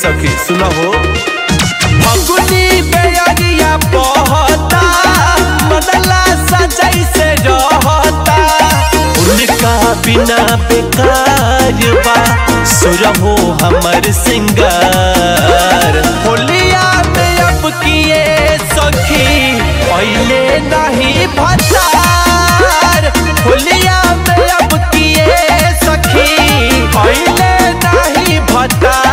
सखी सुना हो फगुनी बेअरिया बहता मनला सजै से रहता उनका बिना बेकार बा सुरहो हमर सिंगार होलिया में अब किए सखी पहले नहीं भतार होलिया में अब किए सखी पहले नहीं भतार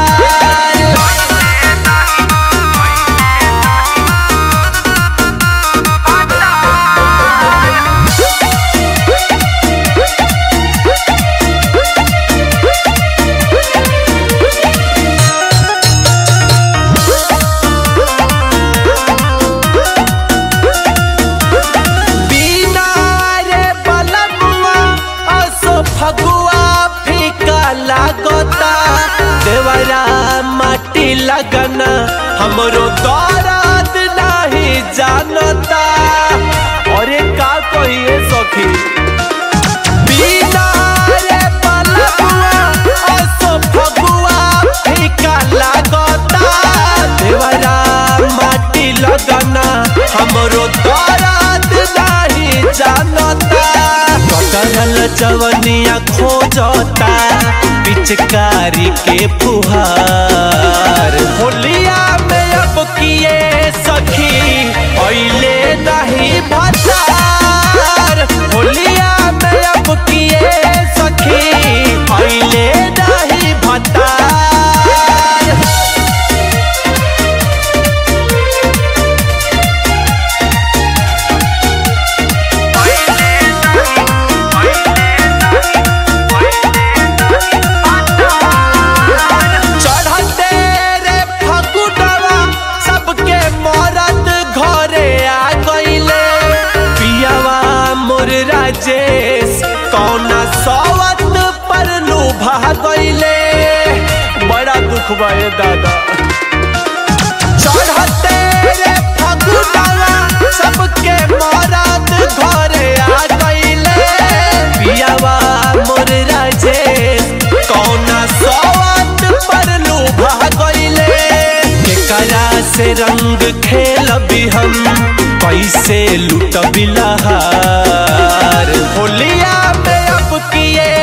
बिना रे बलमुआ असो फगुआ फीका लागता देवरा माटी लगना हमरो दर्द नहीं जानता अरे का कहिए सखी बिना रे बलमुआ असो फगुआ फीका लागता देवरा माटी लगना हमरो दर्द नहीं जानता कटरल जवनिया खोजता पिचकारी के फुहार होलिया में अब किए सखी पहले नहीं भतार होलिया में अब किए सखी पहले नहीं भतार चढ़ते रे फकुटवा सबके मरद घरे आ गईले पियावा मोर राजेश कौना सवत पर लुभा गईले बड़ा दुख भये दादा चढ़ते रे फकुटवा सबके मरद घरे आ गईले पियावा मोर राजेश कौना सवत पर लुभा गईले केकरा से रंग खेलबी हम कैसे लुटबी लहार होलिया में अब किए